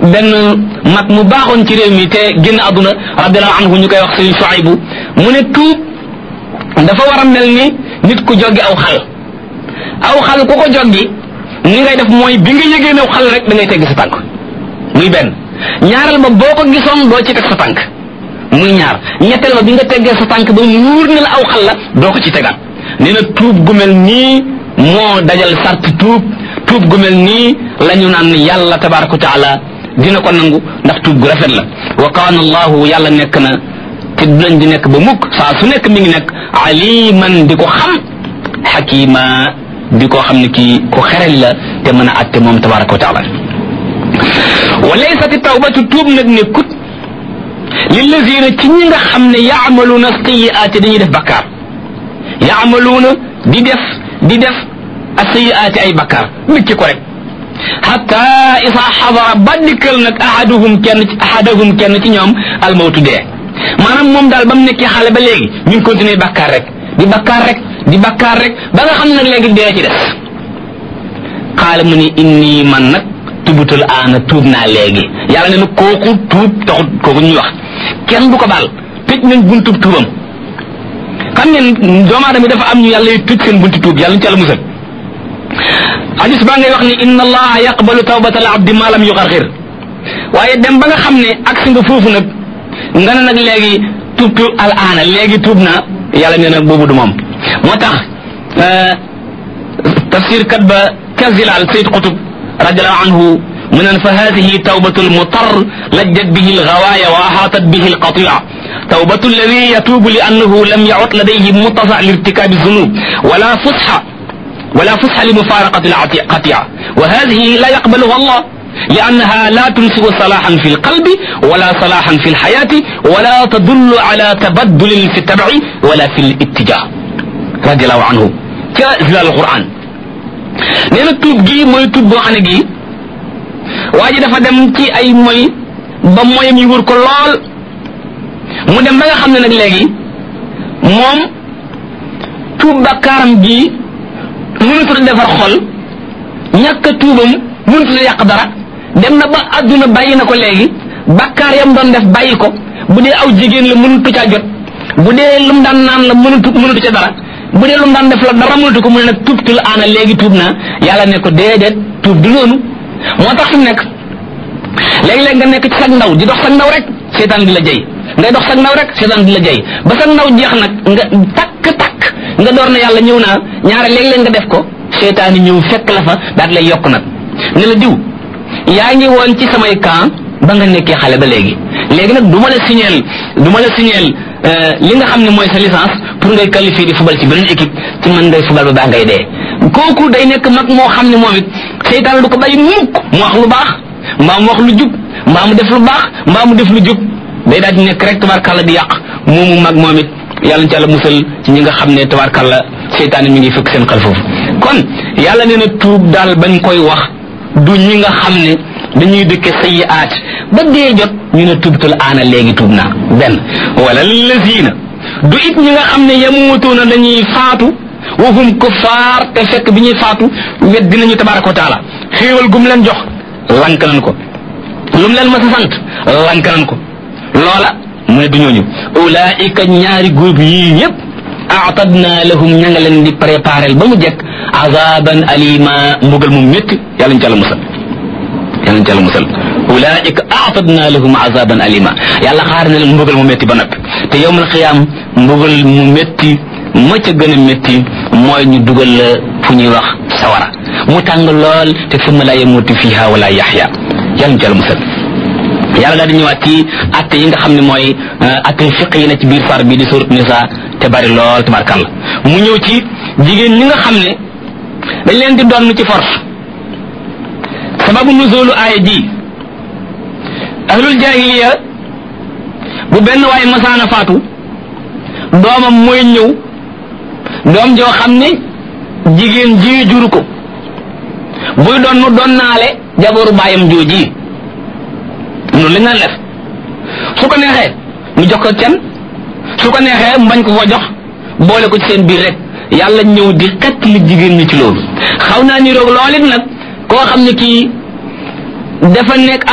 benn mag mu baaxoon ci réew mi te génn àdduna radiallahu anhu ñu koy wax sëriñ Shuaybu mu ne tuub dafa war a mel ni nit ku joggi aw xal aw xal ku ko joggi ni ngay def mooy bi nga yëgee new xal rek da ngay tegg sa tànk muy benn ñaareel ba boo ko gisoon doo ci teg sa tànk muy ñaar ñetteel ba bi nga teggee sa tànk ba muur ne la aw xal la doo ko ci tegaat nee na tuub gu mel nii moo dajal sart tuub tuub gu mel nii la ñu naan yàlla tabaraka wa taala dina ko nangu ndax tuub gu rafet la wa kaana allahu yàlla nekk na te du lañ di nekk ba mukk saa su nekk mi ngi nekk aliman di ko xam xakima di ko xam ne kii ku xerel la te mën a atte moom tabaraka wa taala wa laysati tawbatu tuub nag nekkut lillazina ci ñi nga xam ne yaamaluuna sayiaati dañuy def bakkaar yaamaluuna di def di def asayiaati ay bakkaar dëkki ko rek xata isa xadara ba dikkal nag ahaduhum kenn ci ahadahum kenn ci ñoom almawtu dee maanaam moom daal ba mu nekkee xale ba léegi ñu ngi continuer bakkaar rek di bakkaar rek di bakkaar rek ba nga xam nag léegi dee ci des xaala mu ni inni man nag tubutul aana tuub naa léegi yàlla ne na kooku tuub taxut kooku ñuy wax kenn du ko baal tëj nañ buntub tuubam xam ngeen doomu aadama dafa am ñu yàlla yu tëj seen bunti tuub yàlla ñu ci yàlla musal hadis baa ngay wax ni inna allaha yaqbalu tawbata al abdi ma lam yuxarxir waaye dem ba nga xam ne agsi nga foofu nag nga ne nag léegi tuubtu al aana léegi tuub naa yàlla nee nag boobu du moom moo tax tafsir kat ba kazilal sayd qutub radiallahu anhu mu naan fa hadihi tawbatu almutar lajjat bihi algawaaya wa ahaatat bihi alqatia tawbatu alladi yatuubu li annahu lam yacud ladayhi mutasa lirtikabi zunub wala fusxa ولا فسح لمفارقة القطيعة وهذه لا يقبلها الله لأنها لا تنسب صلاحا في القلب ولا صلاحا في الحياة ولا تدل على تبدل في التبع ولا في الاتجاه رضي الله عنه كزلال القرآن نينا توب جي موي توب بو خاني جي واجي دا فا دم تي اي موي با مويم يور كو لول mu dem ba nga xam ne nag léegi moom tuub bakkaaram gi mënutul defar xol ñàkk a tuubam mënutul yàq dara dem na ba adduna bàyyi na ko léegi bakkaar yam doon def bàyyi ko bu dee aw jigéen la mënutu caa jot bu dee lu mu daan naan la mënutu mënutu ca dara bu dee lu mu daan def la dara mënutu ko mu ne nag tuubtul aana léegi tuub naa yàlla ne ko déedéet tuub du noonu moo tax fi mu nekk léegi-léeg nga nekk ci sag ndaw di dox sag ndaw rek seetaan di la jëy ngay dox sag ndaw rek seetaan di la jëy ba sag ndaw jeex nag nga takk takk nga door na yàlla ñëw naa ñaare léeg-léeg nga def ko seetaani ñëw fekk la fa daal lay yokk nag ne la diw yaa ngi woon ci samay camp ba nga nekkee xale ba léegi léegi nag du ma la signeel du ma la signeel li nga xam ne mooy sa licence pour ngay qualifier di fubal ci beneen équipe ci man ngay fubal ba baa ngay dee kooku day nekk mag moo xam ne moom it seytaan du ko bàyyi mukk mu wax lu baax mbaa mu wax lu jub mbaa mu def lu baax mbaa mu def lu jub day daal di nekk rek tabarkàlla di yàq moomu mag moom it yàlla ci yàlla musal ci ñi nga xam ne tabarkàlla seytaan mi ngi fekk seen xel foofu kon yàlla nee na tuub daal bañ koy wax du ñi nga xam ne dañuy dëkke sayi aat ba dee jot ñu ne tubtul aana léegi tuub naa benn wala lazina du it ñi nga xam ne yamuutuuna dañuy faatu wahum kuffaar te fekk bi ñuy faatu wet dinañu tabaraka wa taala xéewal gum leen jox lank nañ ko lu mu leen mas a sant lank nañ ko loola mu ne du ñooñu ulaika ñaari groupe yii ñëpp aatadna lahum ña nga leen di préparel ba mu jekk azaban alima mbugal mu métti yàlla ñu ci yàlla musal yàlla ñu ci yàlla musal ulaika aatadna lahum azaban alima yàlla xaar na leen mbugal mu métti ba noppi te yowmal xiyaam mbugal mu métti ma ca gën a métti mooy ñu dugal la fu ñuy wax sawara mu tàng lool te summa la yamutu fiha wala yaxya yàlla ñu ci yàlla musal yàlla daal di ñëwaat ci atte yi nga xam ne mooy atte fiq yi na ci biir sar bi di surat nisa te bari lool tabarkàlla mu ñëw ci jigéen ñi nga xam ne dañ leen di doon ci force sababu nuzulu aaya ji ahlul jahiliya bu benn waaye masaana faatu doomam mooy ñëw doom joo xam ne jigéen ji juru ko buy doon nu doon naale jaboru baayam jooji noonu lañ naan def su ko neexee mu jox ko kenn su ko neexee mu bañ ko ko jox boole ko ci seen biir rek yàlla ñëw di xett li jigéen ñi ci loolu xaw naa ni roog lool it nag koo xam ne kii dafa nekk